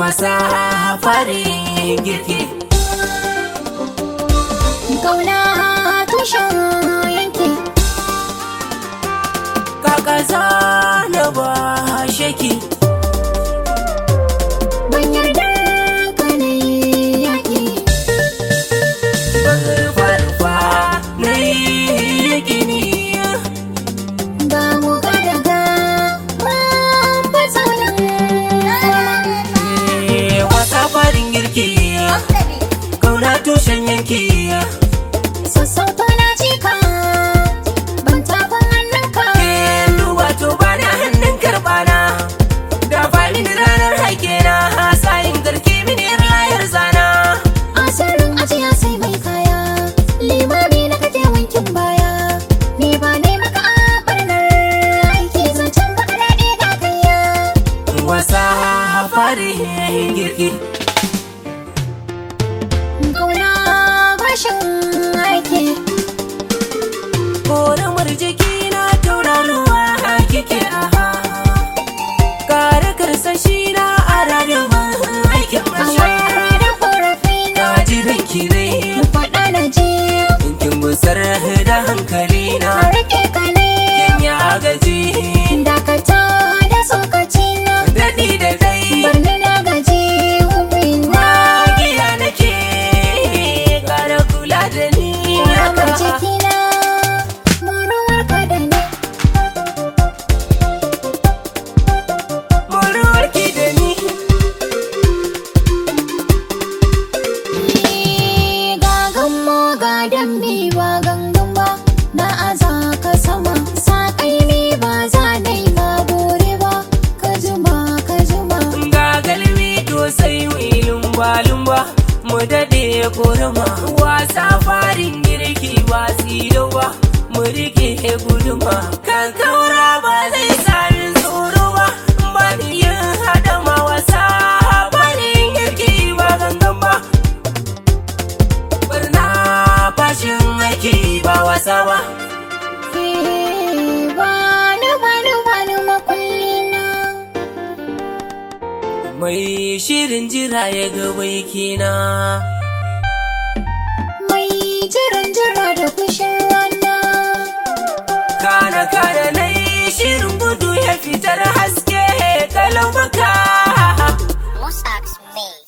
wasa farin girki Kauna tushen yanki kaka zana ba shaki ban yarda ka ne yaƙi farfa na yi gini ga mu ga daga mun fasa Eh, wasa farin girki kauna tushen yanki Sassauta na jika ban taɓa hannunka Kin duba to bana hannun karbana da fali da ranar haike na sayin garke mini yar layar zana Asirin ajiya sai mai kaya Limami na kake wankin baya Ni ba ne maka a barnar aiki zancen baka daɗe ga kayya wasa farin girki Kauna bashin aiki Koramar jiki na tauraruwa kike aha Kare karsashi na a ranar aikin A masha wayar da korafi na Na ji ranki ne faɗa na ji Kin gusar da hankali na A rike ka ne Kin ya gaji Dakata da tsokaci na Daɗi da dai Barni na gaji hubina Magiya nake Kara kula da ni Ramar jikina Muruwar ka da ni Muruwarki da ni Ga gammo ga dambe ba gangan ba Na aza ka sama Saƙai ne ba za na yi ma bore ba Ka juma ka juma Ga galmi to sai mu lumba lumba Mu daɗe korama Wasa farin girki ba silo ba Mu rike guduma Kan kaura ba zai sami tsoro ba Ba ni yin haɗama wasa farin girki ba gangan ba Barna fashin aiki ba wasa ba Eh, Bani bani bani makullina Mai shirin jira ya ga baikina Mai jiran jira da fushin rana Kana kana na yi shirin gudu ya fitar haske kalau baka Musax me.